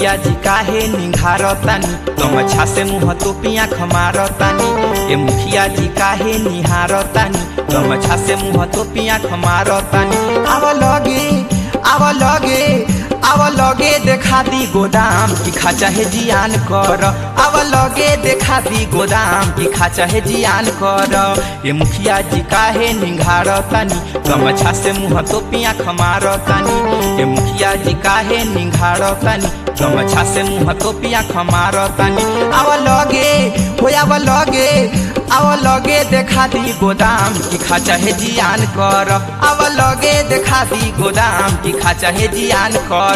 मुखिया जी काहे निहारतानी गमछा से मुँह तोपिया खमारतानी ए मुखिया जी काहे निहारतानी गमछा से मुँह तोपिया खमारतानी आव लगे आव लगे आव लगे देखा दी गोदाम की खाचा है जियान कर आव लगे देखा दी गोदाम की खाचा है जियान कर ये मुखिया जी काहे निघार तानी गमछा से मुँह तोपिया खमार तानी ये मुखिया जी काहे निघार तानी गमछा से मुँह तोपिया खमार तानी आव लगे हो आव लगे आव लगे देखा दी गोदाम की खाचा है जियान कर आव लगे देखा दी गोदाम की खाचा है जियान कर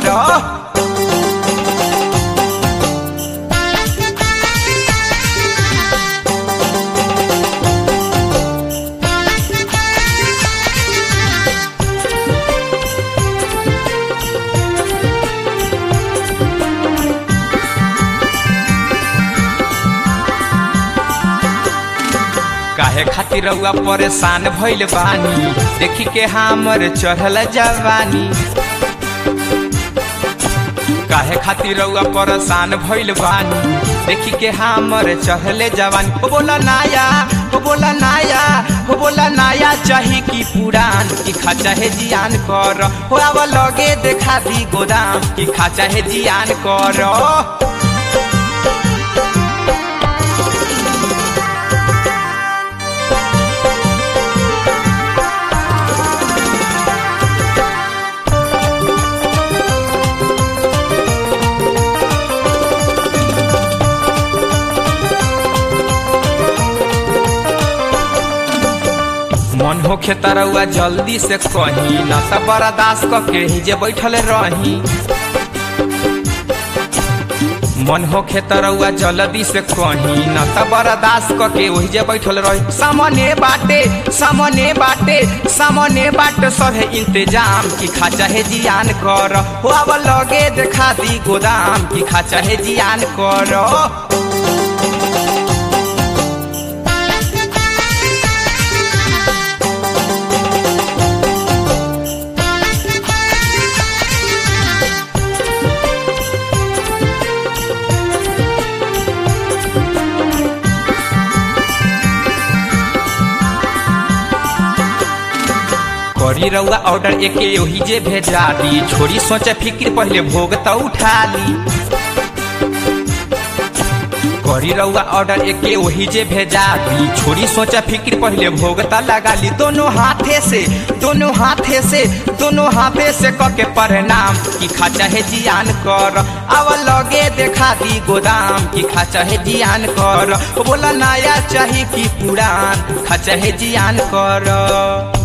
काहे खातिर रउआ परेशान भइल बानी देखी के हमर चढ़ल जवानी काहे खातिर रउआ परेशान भइल बानी देखी के हमर चढ़ले जवानी हो बोला नाया हो बोला नाया हो बोला नाया चाही की पुरान की खाचा है जियान कर हो आव लगे देखा दी गोदाम की खाचा है जियान कर मन होखे तरौआ जल्दी से कही न त बर्दाश्त क के जे बैठल रही मन होखे तरौआ जल्दी से कही न त बर्दाश्त क के वही जे बैठल रही सामने बाटे सामने बाटे सामने बाटे सभे इंतजाम की खाचा है जियान कर हो अब लगे देखा दी गोदाम की खाचा है जियान कर करी रउआ ऑर्डर एके ओही जे भेजा दी छोड़ी सोचे फिक्र पहले भोग त उठा ली करी रउआ ऑर्डर एके ओही जे भेजा दी छोड़ी सोचे फिक्र पहले भोग त लगा ली दोनों हाथे से दोनों हाथे से दोनों हाथे से क के प्रणाम की खाचा है जियान कर अब लगे देखा दी गोदाम की खाचा है जियान कर बोला नया चाही की पुरान खाचा है जियान कर